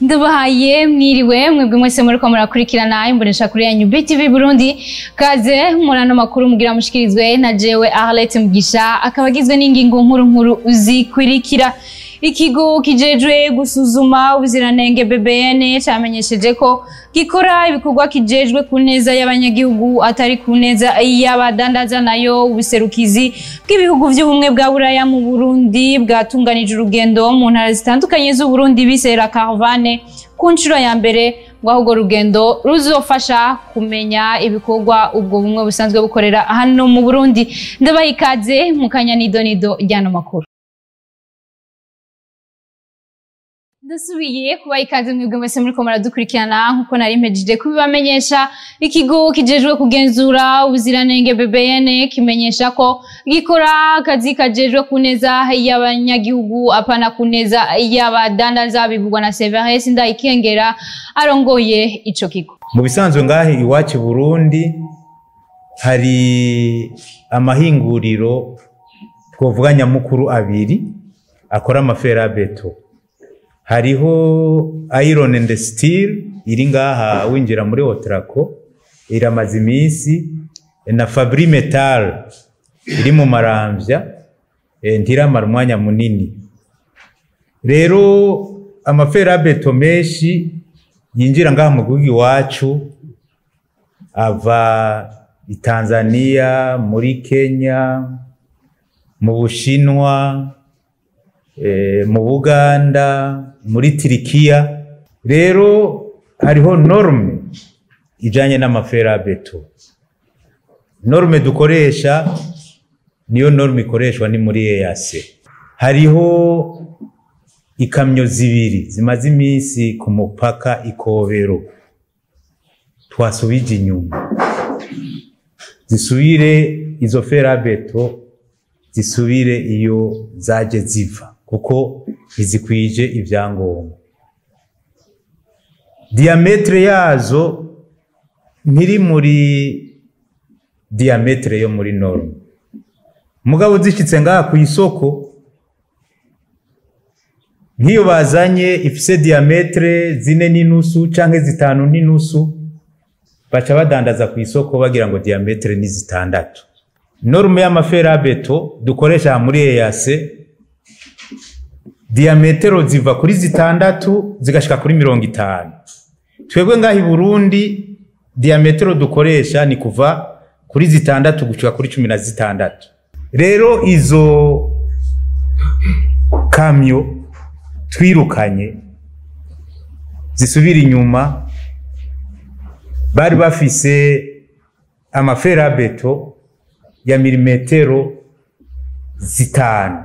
ndabahaye mwiriwe mwebwe mwese muriko murakurikirana imbonesha kuri yanyu BTV Burundi kaze murano makuru mugira mushikirizwe na jewe Arlette Mugisha akaba agizwe n'ingingo nkuru nkuru zikurikira ikigo kijejwe gusuzuma ubuziranenge BBN camenyesheje ko gikora ibikorwa kijejwe ku neza y'abanyagihugu atari ku neza y'abadandaza nayo ubuserukizi bw'ibihugu vy'ubumwe bwa buraya mu Burundi bwatunganije urugendo mu ntara zitandukanye z'Uburundi bisera caravane ku nshuro ya mbere ngo ahubwo rugendo ruzofasha kumenya ibikorwa ubwo bumwe busanzwe bukorera hano mu Burundi ndabaha ikaze mu kanya nidonido ryano makuru ndasubiye kubaha ikaze mwebwe mwese muriko muradukurikirana nkuko nari mpejije kubibamenyesha ikigo kijejwe kugenzura ubuziranenge BBN kimenyesha ko gikora akazi kajejwe ku neza y'abanyagihugu apana ku neza y'abadandaza bivugwa na Severus Ndayikengera arongoye ico kigo mu bisanzwe ngahe iwacu i burundi hari amahinguriro twovuga nyamukuru abiri akora amaferabeto hariho iron and steel iri ngaha winjira muri otrako iramaze iminsi na fabri metal iri mu maramvya eh, ntiramara umwanya munini rero amaferabeto menshi yinjira ngaha mu gihugu iwacu ava i Tanzania muri Kenya mu Bushinwa eh, mu Buganda muri Tirikiya rero hariho norme ijanye n'amaferabeto norme dukoresha niyo norme ikoreshwa ni muri EAC hariho ikamyo zibiri zimaze iminsi ku mupaka ikobero twasubije inyuma zisubire izo ferabeto zisubire iyo zaje ziva kuko ntizikwije ibyangombwa diametre yazo ntiri muri diametre yo muri norme mugabo zishyitse ngaha ku isoko nk'iyo bazanye ifise diametre zine n'inusu canke zitanu n'inusu baca badandaza ku isoko bagira ngo diametre ni zitandatu norme y'amaferabeto dukoresha muri EAC diametero ziva kuri zitandatu zigashika kuri mirongo itanu twebwe ngaha i Burundi diametero dukoresha ni kuva kuri zitandatu gushika kuri cumi na zitandatu rero izo kamyo twirukanye zisubira inyuma bari bafise amaferabeto ya milimetero zitanu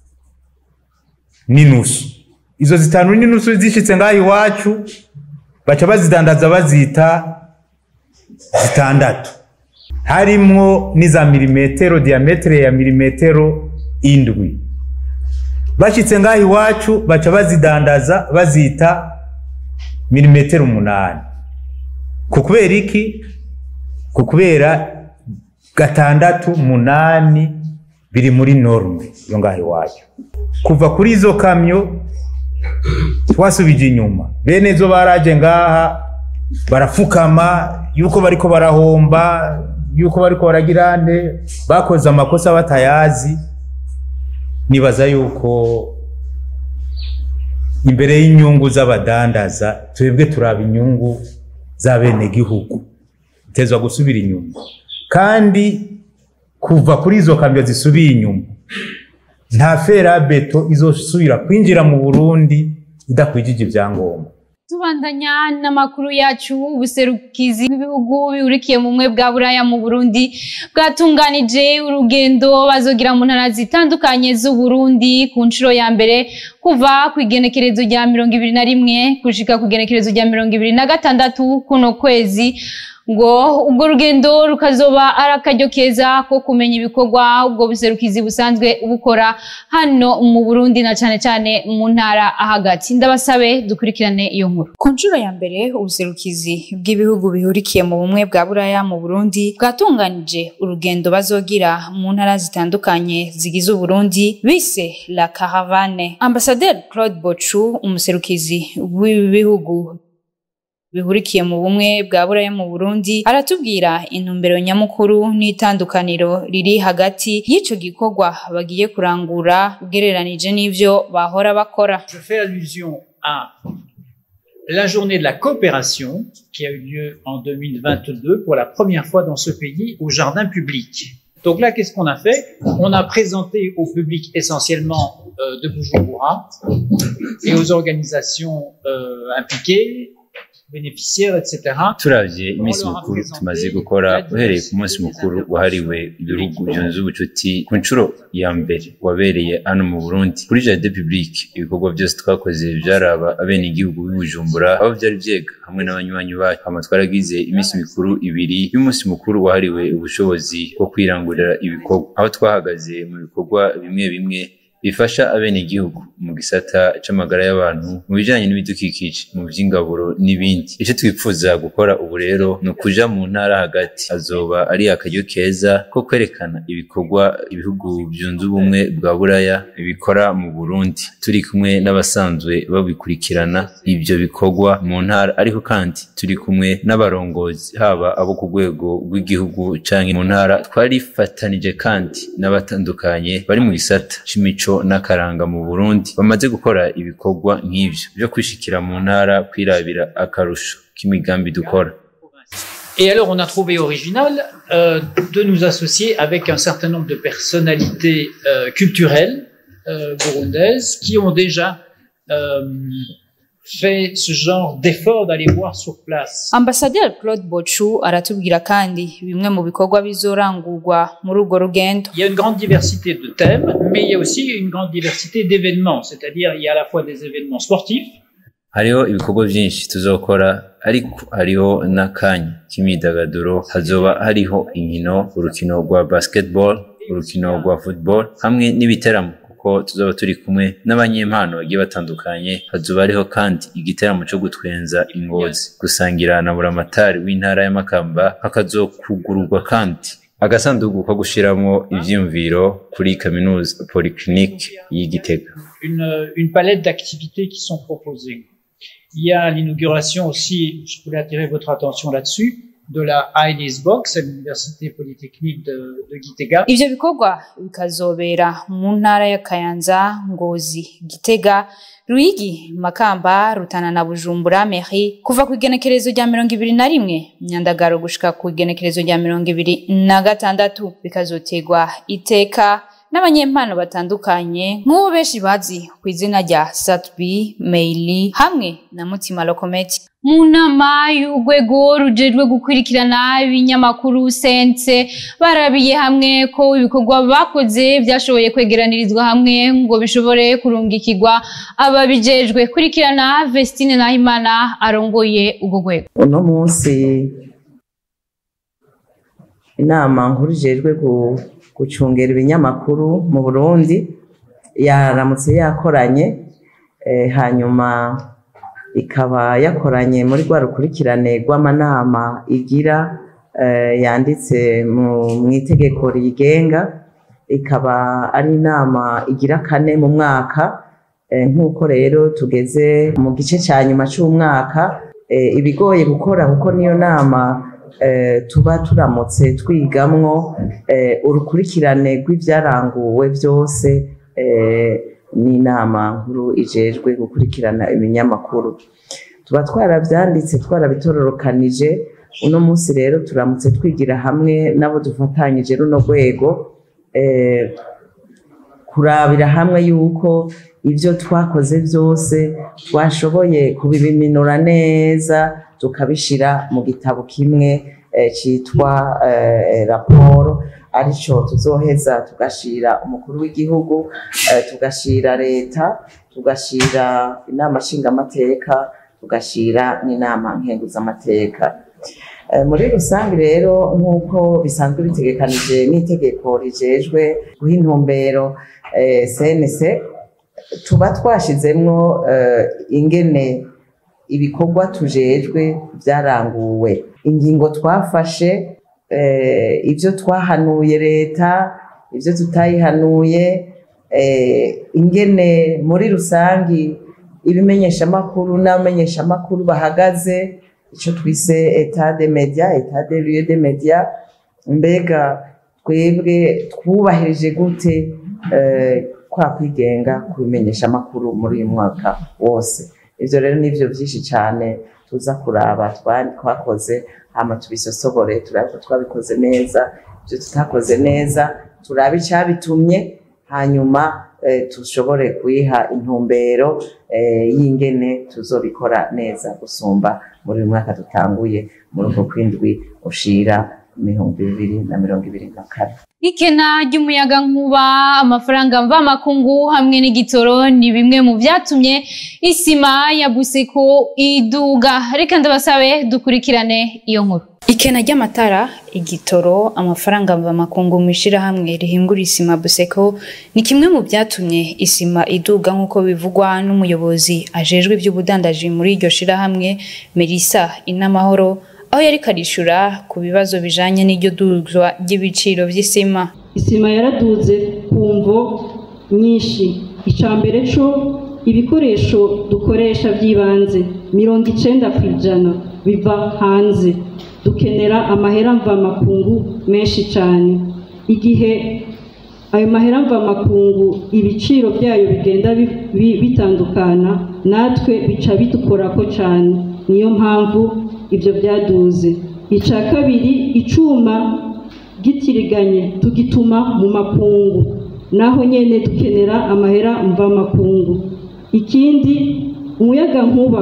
n'inusu izo zitanu n'inusu zishitse ngaho iwacu baca bazidandaza bazita zitandatu harimwo n'iza milimetero diametere ya milimetero indwi bashitse ngaho iwacu baca bazidandaza bazita milimetero umunani ku kubera iki ku kubera gatandatu munani biri muri norme yo ngaho iwacu kuva kuri izo kamyo twasubije inyuma bene zo baraje ngaha barapfukama yuko bariko barahomba yuko bariko baragira nde bakoze amakosa batayazi nibaza yuko imbere y'inyungu z'abadandaza twebwe turaba inyungu z'abenegihugu itezwa gusubira inyuma kandi kuva kuri izo kamyo zisubiye inyuma nta ferabeto izosubira kwinjira mu burundi idakwijije ibyangombwa tubandanya n'amakuru yacu ubuserukizi bw'ibihugu bihurikiye mu bumwe bwa buraya mu burundi bwatunganije urugendo bazogira mu ntara zitandukanye z'uburundi ku nshuro ya mbere kuva ku igenekerezo rya mirongo ibiri na rimwe gushika ku igenekerezo rya mirongo ibiri na gatandatu kuno kwezi ngo ubwo rugendo rukazoba ari akaryo keza ko kumenya ibikorwa ubwo buserukizi busanzwe bukora hano mu Burundi na cane cane mu ntara hagati ndabasabe dukurikirane iyo nkuru ku nshuro ya mbere ubuserukizi bw'ibihugu bihurikiye mu bumwe bwa buraya mu burundi bwatunganije urugendo bazogira mu ntara zitandukanye zigize uburundi bise la caravane ambasaderi claude bocu umuserukizi w'ibihugu bihurikiye mu bumwe bwa buraya mu burundi aratubwira intumbero nyamukuru n'itandukaniro riri hagati y'ico gikorwa bagiye kurangura ugereranije n'ivyo bahora bakora Je fais allusion à la journée de la coopération qui a eu lieu en 2022 pour la première fois dans ce pays au jardin public. Donc là, qu'est-ce qu'on a fait On a présenté au public essentiellement euh, de Bujumbura et aux organisations euh, impliquées, bénéficiaires, etc. turavye iminsi mikuru tumaze gukora uhereye ku munsi mukuru wahariwe ibihugu byunze ubucuti ku nshuro ya mbere wabereye hano mu burundi kuri jardin public ibikorwa byose twakoze vyaraba abenegihugu b'i bujumbura aho vyari vyega hamwe n'abanywanyi bacu hama twaragize iminsi mikuru ibiri y'umunsi mukuru wahariwe ubushobozi bwo kwirangurira ibikorwa aho twahagaze mu bikorwa bimwe bimwe bifasha abenegihugu mu gisata c'amagara y'abantu mu bijanye n'ibidukikije mu vy'ingaburo n'ibindi ico twifuza gukora ubu rero ni ukuja mu ntara hagati azoba ari akaryo keza ko kwerekana ibikorwa ibihugu byunze ubumwe bwa buraya bikora mu burundi turi kumwe n'abasanzwe babikurikirana ivyo bikorwa mu ntara ariko kandi turi kumwe n'abarongozi haba abo ku rwego rw'igihugu canke mu ntara twarifatanije kandi n'abatandukanye bari mu gisata c'imico n'akaranga mu Burundi bamaze gukora ibikorwa nk'ivyo byo kwishikira mu ntara kwirabira akarusho k'imigambi dukora Et alors, on a trouvé original euh, de nous associer avec un certain nombre de personnalités euh, culturelles euh, burundaises qui ont déjà euh, fait ce genre d'effort d'aller voir sur place. ambasaderi claude bocu aratubwira kandi bimwe mu bikorwa bizorangurwa muri urwo rugendo Il y a une grande diversité de thèmes, mais il y a aussi une grande diversité d'événements, c'est-à-dire il y a à la fois des événements sportifs, hariho ibikorwa byinshi tuzokora ariko hariho n'akanya k'imyidagaduro hazoba hariho inkino urukino rwa basketball urukino rwa football hamwe n'ibiteramo kuko tuzoba turi kumwe n'abanyempano bagiye batandukanye hazoba hariho kandi igiteramo cyo gutwenza ingozi gusangira na buramatari w'intara y'amakamba hakazokugururwa kandi agasanduku ko gushiramo ivyiyumviro kuri kaminuza polyclinique y'igitega une, une palette d'activités qui sont proposées. Il y a l'inauguration aussi, je voulais attirer votre attention là-dessus, de la Heilis Box à l'Université Polytechnique de, de Gitega. ivyo bikorwa bikazobera mu ntara ya kayanza ngozi gitega ruyigi makamba rutana na bujumbura meri kuva ku igenekerezo rya mirongo ibiri na rimwe myandagaro gushika ku igenekerezo rya mirongo ibiri na gatandatu bikazotegwa iteka n'abanyempano batandukanye nk'uwo benshi bazi ku izina rya satbi meili hamwe na mutima lokometi mu nama y'urwego rujejwe gukurikirana ibinyamakuru sense barabiye hamwe ko ibikorwa bakoze byashoboye kwegeranirizwa hamwe ngo bishobore kurungikirwa ababijejwe kurikirana Vestine Nahimana arongoye urwo rwego uno munsi inama nkuru ijejwe gu- gucungera ibinyamakuru mu burundi yaramutse yakoranye eh, hanyuma ikaba yakoranye muri rwa rukurikirane rw'amanama igira eh, yanditse mu mu itegeko riyigenga ikaba ari inama igira kane mu mwaka Eh, nk'uko rero tugeze mu gice cya nyuma cy'umwaka eh, ibigoye gukora kuko niyo nama eh, tuba turamutse twigamwo eh, urukurikirane rw'ibyaranguwe byose eh, n'inama nkuru ijejwe gukurikirana ibinyamakuru tuba twarabyanditse twarabitororokanije uno munsi rero turamutse twigira hamwe n'abo dufatanyije runo rwego eh, kurabira hamwe yuko ibyo twakoze byose twashoboye kubiminura neza tukabishyira mu gitabo kimwe eh, cyitwa eh, raporo aricyo tuzoheza tugashyira umukuru w'igihugu eh, tugashyira leta tugashyira inama nshingamateka tugashyira n'inama nkenguzamateka muri rusange rero nk'uko bisanzwe bitegekanije n'itegeko rijejwe guha intumbero cnc tuba twashizemwo ingene ibikorwa tujejwe byaranguwe ingingo twafashe ibyo twahanuye leta ibyo tutayihanuye ingene muri rusange ibimenyeshamakuru n'abamenyeshamakuru bahagaze icyo twise etat de media etat de lieu de media mbega twebwe twubahirije gute kwa kwigenga ku bimenyeshamakuru muri uyu mwaka wose ibyo rero ni byo byinshi cyane tuza kuraba twakoze hama tubisosobore turabe ko twabikoze neza ibyo tutakoze neza turabe icyabitumye hanyuma dushobore kuyiha intumbero y'ingene tuzobikora neza gusumba muri uyu mwaka dutanguye muri uko kwindwi ushira ibihumbi bibiri na mirongo ibiri na kane ikena ry'umuyaga nkuba amafaranga mvamakungu hamwe n'igitoro ni bimwe mu byatumye isima ya buseko iduga reka ndabasabe dukurikirane iyo nkuru ikena ry'amatara igitoro amafaranga mvamakungu mu ishyirahamwe rihingura isima buseko ni kimwe mu byatumye isima iduga nk'uko bivugwa n'umuyobozi ajejwe iby'ubudandaji muri iryo shyirahamwe melissa inamahoro aho yari karishura ku bibazo bijanye n'iryo duzwa ry'ibiciro vy'isima isima yaraduze ku mvo nyinshi ica mbere co ibikoresho dukoresha by'ibanze mirongo icenda ku ijana biva hanze dukenera amahera mvamakungu menshi cyane igihe ayo mahera mvamakungu ibiciro byayo bigenda bitandukana natwe bica bidukorako cyane niyo mpamvu ibyo byaduze icya kabiri icuma gitiriganye tugituma mu makungu naho nyine dukenera amahera mvamakungu ikindi umuyaga nkuba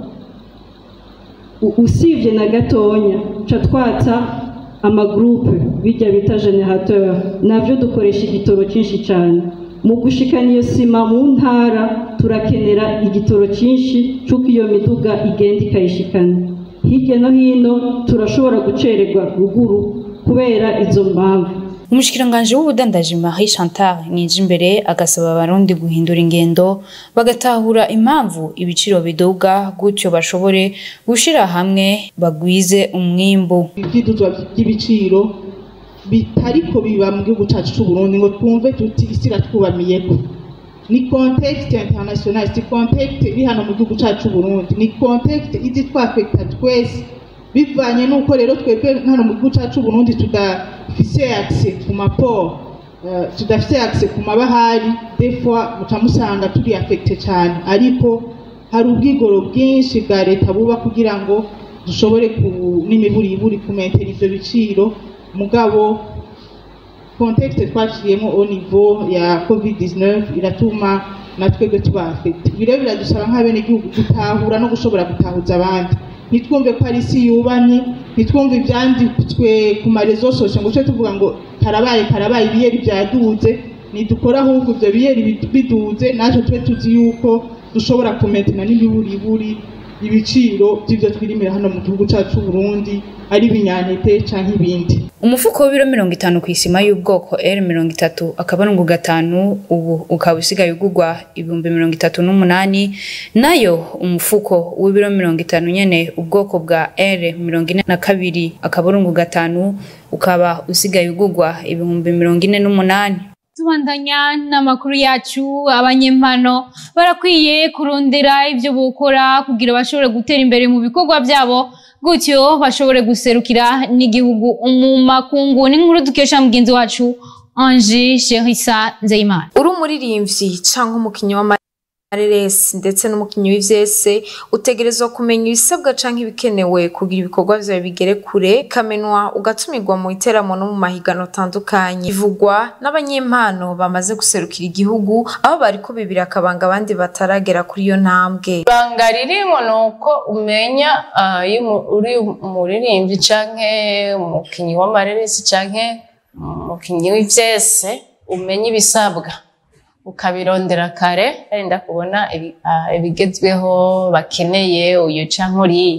usibye na gatonya ca twata amagurupe bijya bita generateur nabyo dukoresha igitoro cyinshi cyane mu gushikana iyo sima mu ntara turakenera igitoro cyinshi cy'uko iyo miduga igenda ikayishikana hirya no hino turashobora gucererwa ruguru kubera izo mpamvu umushikiranganji w'ubudandaji marie chantal nijimbere agasaba abarundi guhindura ingendo bagatahura impamvu ibiciro biduga gutyo bashobore gushira hamwe bagwize umwimbu ivyiduzwa by'ibiciro bitariko biba mu gihugu cacu c'uburundi ngo twumve tuti isi iratwubamiyeko ni contexte international si contexte iri hano mu gihugu cacu c'uburundi ni contexte izi twafekta twese bivanye n'uko rero twebwe hano mu gihugu cacu c'uburundi tudafise accès ku maport uh, tudafise accès ku mabahari des fois muca musanga turi affecte cyane ariko hari ubwigoro bwinshi bwa leta buba kugira ngo dushobore n'imiburiburi kumentera ivyo biciro mugabo contexte twaciyemo au niveau ya covid-19 iratuma na twebwe tuba affecte ibi rero biradusaba nk'abenegihugu gutahura no gushobora gutahuza abandi ntitwumve ko ari isi yubamye ntitwumve ibyanditswe ku marezo sosho ngo tujye tuvuga ngo karabaye karabaye ibiyeri byaduze nidukora ahubwo ibyo biyeri biduze natwe tube tuzi yuko dushobora kumetana n'ibiburiburi ibiciro by'ibyo twirimira hano mu gihugu cyacu Burundi ari ibinyantete canke ibindi umufuko w'ibiro mirongo itanu ku isima y'ubwoko r mirongo itatu akabarungu gatanu ubu ukaba usigaye ugurwa ibihumbi mirongo itatu n'umunani nayo umufuko w'ibiro mirongo itanu nyene ubwoko bwa r mirongo ine na kabiri akabarungu gatanu ukaba usigaye ugurwa ibihumbi mirongo ine n'umunani tubandanya n'amakuru yacu abanyempano barakwiye kurondera ibyo bukora kugira bashobore gutera imbere mu bikorwa byabo gutyo bashobore guserukira n'igihugu mu makungu n'inkuru dukesha mugenzi wacu Ange Sherissa Nzeyimana uri umuririmbyi cyangwa umukinnyi w'amareresi ndetse n'umukinnyi w'ivyese utegerezwa kumenya ibisabwa canke ibikenewe kugira ibikorwa vyawe bigere kure kamenwa ugatumirwa mu iteramo no mu mahiganwa atandukanye bivugwa n'abanyempano bamaze guserukira igihugu aho bariko bibira akabanga abandi bataragera kuri iyo ntambwe ibanga ririmo ni uko umenya iyo uri umuririmbyi canke umukinnyi w'amareresi canke umukinnyi w'ivyese umenya ibisabwa ukabirondera kare wenda kubona ibigezweho bakeneye uyu canke uriya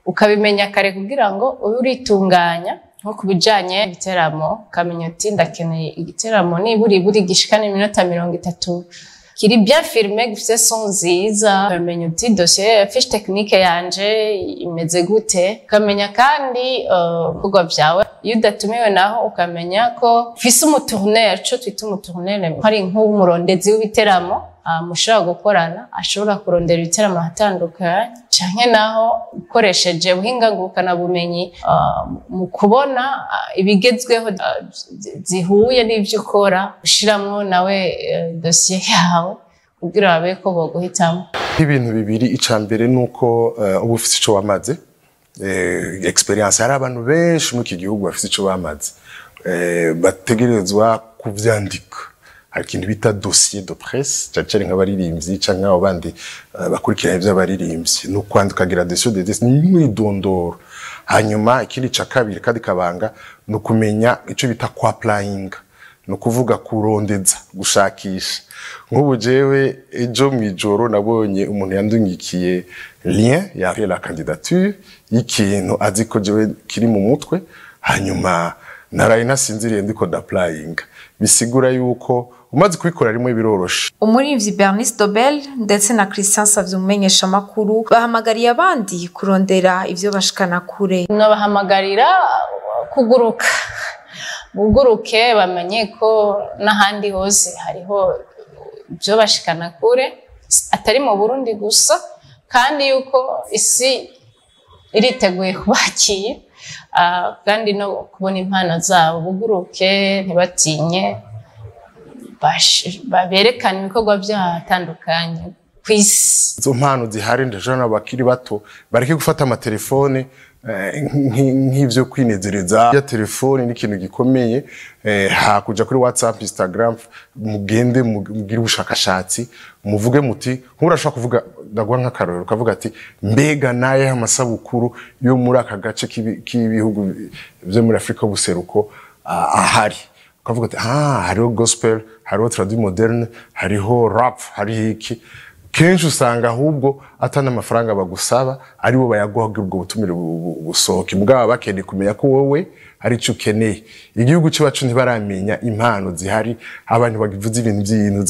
ukabimenya kare kugira ngo ube uritunganya nko ku bijanye n'igiteramo ukamenya uti ndakeneye igiteramo niburi buri gishikana iminota mirongo itatu kiri bien filmé gifite son nziza ukamenya uti dosiye fiche technique yanje imeze gute ukamenya kandi ibikorwa vyawe iyo udatumiwe naho ukamenya ko ufise umutourneur ico twita umutourneur hari nk'umurondezi w'ibiteramo mushobora gukorana ashobora kurondera ibiteramo ahatandukanye canke naho ukoresheje ubuhinga ngurukanabumenyi mu kubona ibigezweho zihuye n'ivyo ukora ushiramwo nawe dosiye yawe kugira babe ko boguhitamo ibintu bibiri ica mbere ni uko uba ufite ico wamaze experience hari abantu benshi muri iki gihugu bafite ico bamaze bategerezwa kuvyandika hari ikintu bita dossier de presse cyane cyane nk'abaririmbyi cyangwa nk'abo bandi bakurikirana iby'abaririmbyi ni ukwandika ukagira dossier de presse n'umwidondoro hanyuma ikindi ca kabiri kandi kabanga ni ukumenya icyo bita kwapurayinga ni ukuvuga kurondeza gushakisha nk'ubu jewe ejo mu ijoro nabonye umuntu yandungikiye lien ya la candidature y'ikintu azi ko jewe kiri mu mutwe hanyuma naraye nasinziriye ndiko dapurayinga bisigura yuko umaze kubikora rimwe biroroshe umuririmbyi bernice dobel ndetse na christian savye umumenyeshamakuru bahamagariye abandi kurondera ivyo bashikana kure nabahamagarira kuguruka buguruke bamenye ko n'ahandi hose hariho ibyo bashikana kure atari mu burundi gusa kandi yuko isi iriteguye kubakira kandi no kubona impano zabo buguruke ntibatinye berekana ibikorwa by'ahatandukanye ku isi izo mpano zihari ndajana abakiri bato bareke gufata amatelefone nk'ivyo kwinezereza ya telefone ni ikintu gikomeye hakuja kuri whatsapp instagram mugende mugire ubushakashatsi muvuge muti nk'urashobora kuvuga ndaguha nk'akarorero ukavuga ati mbega naye amasabukuru yo muri aka gace k'ibihugu vyo muri afurika y'ubuseruko ahari ukavuga ati ah hariho gospel hariho tradi moderne hariho rap hariho iki kenshi usanga ahubwo atari amafaranga bagusaba aribo bayaguha kugira ubwo butumire busohoke bwaba bakeneye kumenya ko wowe hari icyo ukeneye igihugu cyacu ntibaramenya impano zihari abantu bavuze ibintu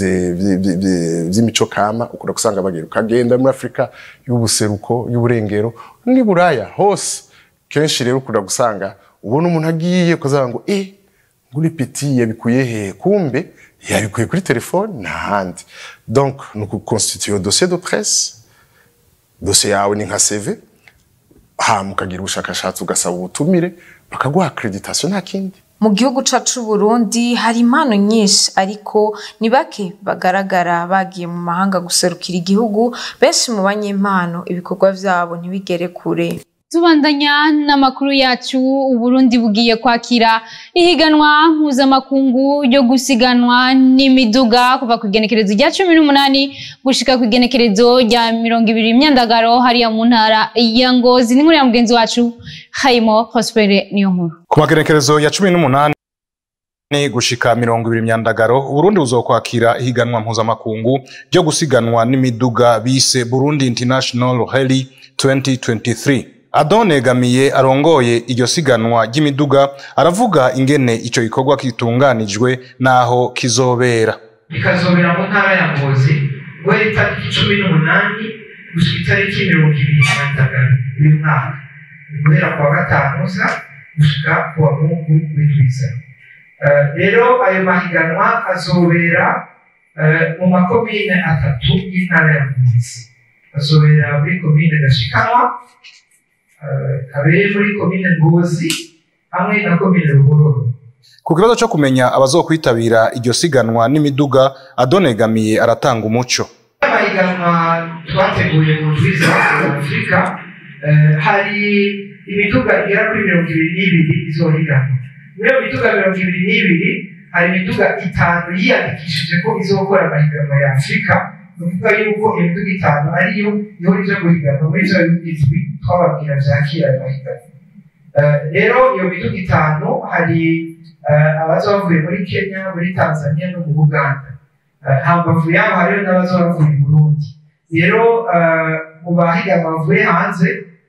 by'ibintu by'imico kama ukunda gusanga bagera ukagenda muri afurika y'ubuseruko y'uburengero n'i buraya hose kenshi rero ukunda gusanga ubona umuntu agiye ukazaga ngo eh nguri peti yabikuye hehe kumbe yabikuye kuri telefone ntahandi donc ni ukukonstituye dossier de presse dossier yawe ni nka cv hama ukagira ubushakashatsi ugasaba ubutumire bakaguha accreditation nta kindi mu gihugu cacu Burundi hari impano nyinshi ariko ni bake bagaragara bagiye mu mahanga guserukira igihugu benshi mu banyempano ibikorwa vyabo ntibigere kure tubandanya n'amakuru yacu uburundi bugiye kwakira ihiganwa mpuzamakungu ryo gusiganwa n'imiduga kuva ku igenekerezo rya cumi n'umunani gushika ku igenekerezo rya mirongo ibiri imyandagaro hariya mu ntara ya ngozi n'inkuru ya mugenzi wacu hayimo prospere niyo nkuru ku magenekerezo ya cumi n'umunani gushika mirongo ibiri myandagaro uburundi buzokwakira ihiganwa mpuzamakungu ryo gusiganwa n'imiduga bise burundi international rally 2023 Adone Gamiye arongoye iryo siganwa ry'imiduga aravuga ingene ico gikorwa kitunganijwe naho kizobera ikazobera mu ntara ya Ngozi guhera itariki cumi n'umunani gushika itariki mirongo ibiri na gatanu uyu mwaka guhera ku wa gatanu uza gushika ku wa mungu w'indwiza rero ayo mahiganwa azobera mu makomine atatu y'intara ya Ngozi azobera muri komine Gashikanwa kabere muri komine Ngozi hamwe na komine Ruhororo ku kibazo cyo kumenya abazokwitabira iryo siganwa n'imiduga adonegamiye aratanga umuco amahiganwa twateguye mu ndwiza za afurika hari imiduga igera kuri mirongo ibiri n'ibiri izohiganwa muri iyo miduga mirongo ibiri n'ibiri hari imiduga itanu yiyandikishije ko izokora amahiganwa ya afurika ni ukuvuga yuko imiduga itanu ariyo niho ija guhiganwa muri ivyo bizwi twababwira vyakira ayo mahiganwa rero iyo miduga itanu hari abaza bavuye muri kenya muri tanzania no mu buganda hambavu yabo hariho n'abaza bavuye i burundi rero mu bahiganwa bavuye hanze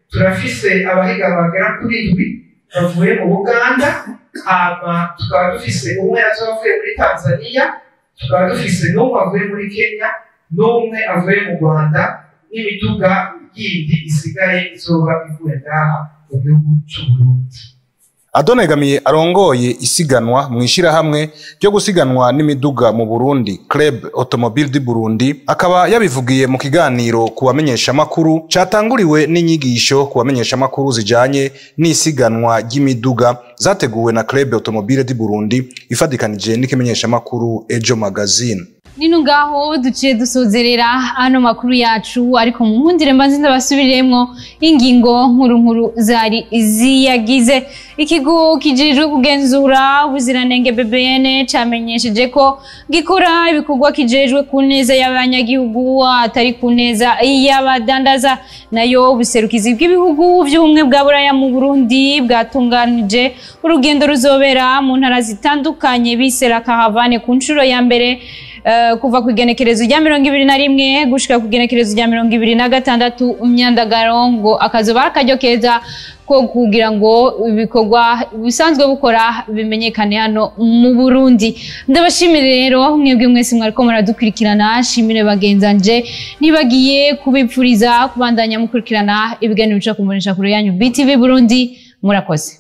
turafise abahiga bagera kuri indwi bavuye mu buganda hama tukaba dufise umwe azoba avuye muri tanzania tukaba dufise n'umwe avuye muri kenya n'umwe avuye mu rwanda n'imiduga yindi isigaye izoba ivuye ngaha mu gihugu c'uburundi adonegamiye arongoye isiganwa mu ishyirahamwe ryo gusiganwa n'imiduga mu burundi club automobile du burundi akaba yabivugiye mu kiganiro ku bamenyeshamakuru catanguriwe n'inyigisho ku bamenyeshamakuru zijanye n'isiganwa ry'imiduga zateguwe na club automobile du burundi ifatikanije n'ikimenyeshamakuru ejo magazine nino ngaho duciye dusozerera ano makuru yacu ariko mu nkundire mbanze ndabasubiremwo ingingo nkuru nkuru zari ziyagize ikigo kijejwe kugenzura ubuziranenge BBN camenyesheje ko gikora ibikorwa kijejwe ku neza y'abanyagihugu atari ku neza y'abadandaza nayo ubuserukizi bw'ibihugu by'ubumwe bwa buraya mu Burundi bwatunganije urugendo ruzobera mu ntara zitandukanye bisera kahavane ku nshuro ya mbere Uh, kuva ku igenekerezo rya mirongo ibiri na rimwe gushika ku igenekerezo rya mirongo ibiri na gatandatu myandagaro ngo akazoba ari akaryo keza ko kugira ngo ibikorwa bisanzwe bukora bimenyekane hano mu Burundi ndabashimire rero mwebwe mwese mwariko muradukurikirana shimire bagenzanje nibagiye kubipfuriza kubandanya mukurikirana ibiganiro bica ku mbonesha kure yanyu BTV Burundi murakoze